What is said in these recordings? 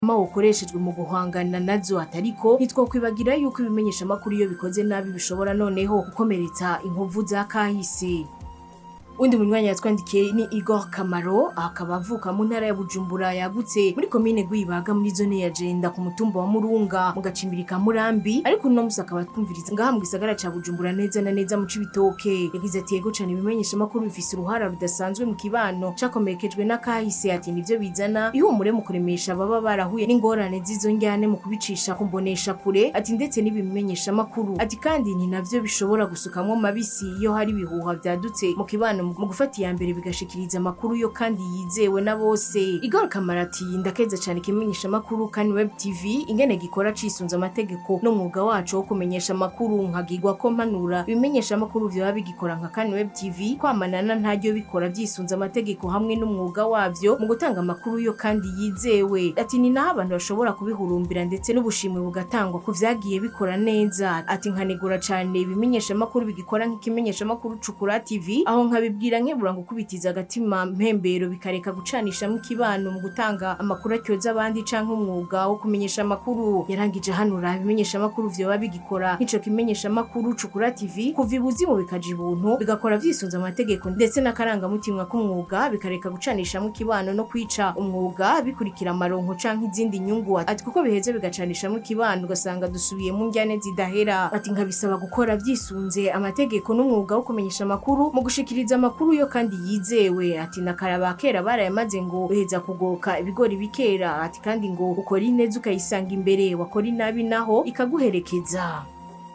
ma ukoreshejwe mu guhangana nazo atariko ntitwokwibagira yuko ibimenyesha amakuru iyo bikoze nabi bishobora noneho gukomeretsa inkovu za kahise undi munywanyi yatwandikiye ni Igor Kamaro akaba avuka mu ntara ya Bujumbura yagutse muri komine Gwibaga muri zone ya Jenda ku mutumba wa Murunga mu gacimbiri ka Murambi ariko uno musi akaba twumviriza ngaha mu gisagara ca Bujumbura neza na neza mu Cibitoke yagize ati yego cane ibimenyesha amakuru bifise uruhara rudasanzwe mu kibano cakomekejwe n'akahise ati nivyo bizana ihumure mu kuremesha baba barahuye n'ingorane z'izo njyane mu kubicisha kumbonesha kure ati ndetse n'ibimenyesha amakuru ati kandi ni navyo bishobora gusukamwo mabisi iyo hari ibihuha vyadutse mu kibano mu gufata iya mbere bigashikiriza amakuru yo kandi yizewe na bose Igor Kamara ati ndakeza cyane ikimenyesha amakuru kandi web tv ingene gikora cisunze amategeko n'umwuga wacu wo kumenyesha amakuru nkagirwa ko mpanura ibimenyesha amakuru vyoba bigikora nka kandi web tv kwamanana ntaryo bikora vyisunze amategeko hamwe n'umwuga wavyo mu gutanga amakuru yo kandi yizewe ati ni naho abantu bashobora kubihurumbira ndetse n'ubushimwe bugatangwa ku vyagiye bikora neza ati nkanegura cane ibimenyesha amakuru bigikora nk'ikimenyesha amakuru cukura tv aho nkabibwira nkebura ngo kubitiza agatima mpembero bikareka gucanishamo ikibano mu gutanga amakuru atyoza abandi canke umwuga wo kumenyesha amakuru yarangije hanura ibimenyesha amakuru vyoba bigikora nk'ico kimenyesha amakuru cukura tv kuva ibuzimu bikaja ibuntu bigakora vyisunze amategeko ndetse n'akarangamutima k'umwuga bikareka gucanishamo ikibano no kwica umwuga bikurikira amaronko canke izindi nyungu ati kuko biheze bigacanishamo ikibano ugasanga dusubiye mu njyane zidahera ati nkabisaba gukora vyisunze amategeko n'umwuga wo kumenyesha amakuru mu gushikiriza amakuru yo kandi yizewe ati nakaraba kera barayamaze ngo uheza kugoka ibigori bikera ati kandi ngo ukora ineza ukayisanga imbere wakora inabi naho ikaguherekeza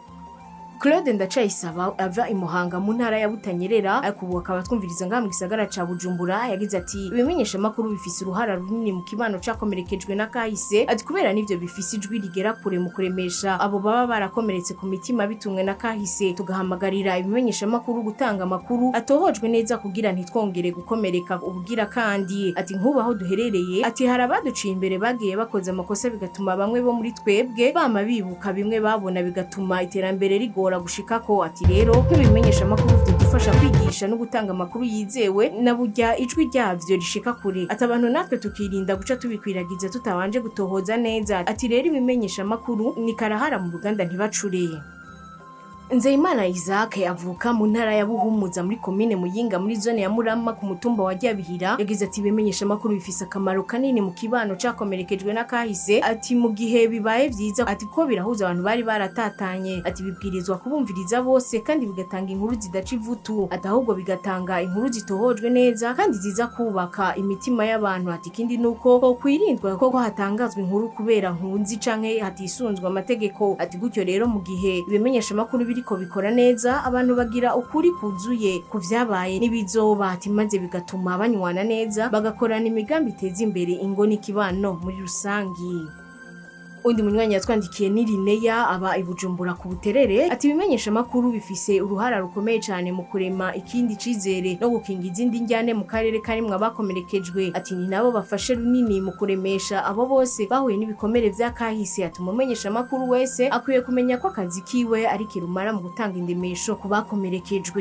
Claude Ndacayisaba ava imuhanga mu ntara ya Butanyerera ariko ubu akaba twumviriza ngaha mu gisagara ca Bujumbura yagize ati ibimenyesha makuru bifise uruhara runini mu kibano cakomerekejwe na kahise ati kubera nivyo bifise ijwi rigera kure mu kuremesha abo baba barakomeretse ku mitima bitumwe na kahise tugahamagarira ibimenyesha makuru gutanga amakuru atohojwe neza kugira ntitwongere gukomereka ubugira kandi ati nk'ubu aho duherereye ati hari abaduciye imbere bagiye bakoze amakosa bigatuma bamwe bo muri twebwe bama bibuka bimwe babona bigatuma iterambere rigora bigora gushikako ati rero nk'ibimenyesha amakuru vyadufasha kwigisha no gutanga amakuru yizewe na burya ijwi ryavyo rishika kure ati abantu natwe tukirinda guca tubikwiragiza tutabanje gutohoza neza ati rero ibimenyesha amakuru ni karahara mu ruganda ntibacure Nzeyimana Isaac avuka mu ntara ya Buhumuza muri komine Muyinga muri zone ya Murama ku mutumba wa Ryabihira yagize ati ibimenyesha amakuru bifise akamaro kanini mu kibano cakomerekejwe n'akahise ati mu gihe bibaye vyiza ati ko birahuza abantu bari baratatanye ati bibwirizwa kubumviriza bose kandi bigatanga inkuru zidaca ivutu ati ahubwo bigatanga inkuru zitohojwe neza kandi ziza kubaka imitima y'abantu ati ikindi nuko ko kwirindwa ko hatangazwa inkuru kubera nkunzi canke hatisunzwe amategeko ati gutyo rero mu gihe ibimenyesha amakuru biriko bikora neza abantu bagira ukuri kuzuye ku vyabaye n'ibizoba ati maze bigatuma banywana neza bagakorana imigambi iteza imbere ingo n'ikibano muri rusangi undi munywanyi yatwandikiye ni Lineya aba ibujumbura ku buterere ati ibimenyesha amakuru bifise uruhara rukomeye cyane mu kurema ikindi cizere no gukinga izindi njyane mu karere karimwe abakomerekejwe ati ni nabo bafashe runini mu kuremesha abo bose bahuye n'ibikomere vya kahise ati umumenyesha amakuru wese akwiye kumenya ko akazi kiwe ari kirumara mu gutanga indemesho ku bakomerekejwe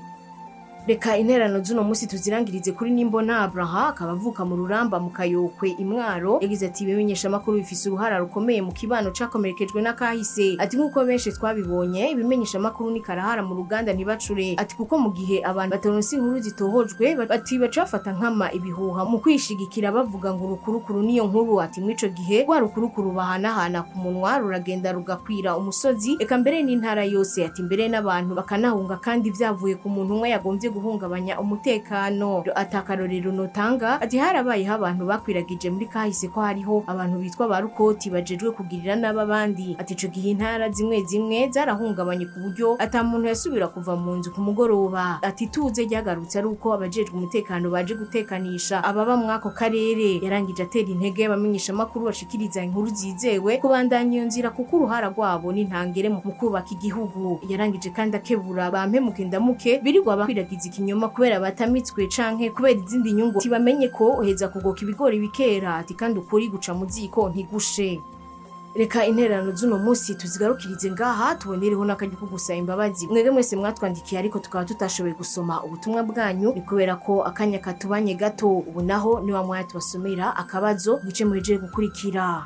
reka interano z'uno musi tuzirangirize kuri nimbona abraha akaba avuka mu ruramba mu kayokwe imwaro yagize ati ibimenyesha amakuru bifise uruhara rukomeye mu kibano cakomerekejwe n'akahise ati nk'uko benshi twabibonye ibimenyesha amakuru ni karahara mu ruganda ntibacure ati kuko mu gihe abantu bataronse inkuru zitohojwe ati baca bafata nkama ibihuha mu kwishigikira bavuga ngo urukurukuru niyo nkuru ati mw'ico gihe rwa rukurukuru bahanahana ku munwa ruragenda rugakwira umusozi eka mbere n'intara yose ati mbere n'abantu bakanahunga kandi vyavuye ku muntu umwe yagombye guhungabanya umutekano atakarorero notanga ati harabayeho abantu bakwiragije muri kahise ko hariho abantu bitwa ba rukoti bajejwe kugirira nabi abandi ati ico gihe intara zimwe zimwe zarahungabanye ku buryo ata muntu yasubira kuva mu nzu ku mugoroba ati tuze ryagarutse ari uko abajejwe umutekano baje gutekanisha ababa mw'ako karere yarangije atera intege y'abamenyesha amakuru bashikiriza inkuru zizewe kubandanya iyo nzira kuko uruhara rwabo n'intangere mu kubaka igihugu yarangije kandi akebura bampemuke ndamuke birirwa bakwiragiza ikinyoma kubera batamitswe canke kubera izindi nyungu tibamenye ko uheza kugoka ibigori bikera ati kandi ukuri guca mu ziko ntigushe reka intererano z'uno munsi tuzigarukirize ngaha tubonereho n'akaryo ko gusaba imbabazi mwebwe mwese mwatwandikiye ariko tukaba tutashoboye gusoma ubutumwa bwanyu ni kubera ko akanya katubanye gato ubu naho niwa mwanya tubasomera akabazo gice muhejeje gukurikira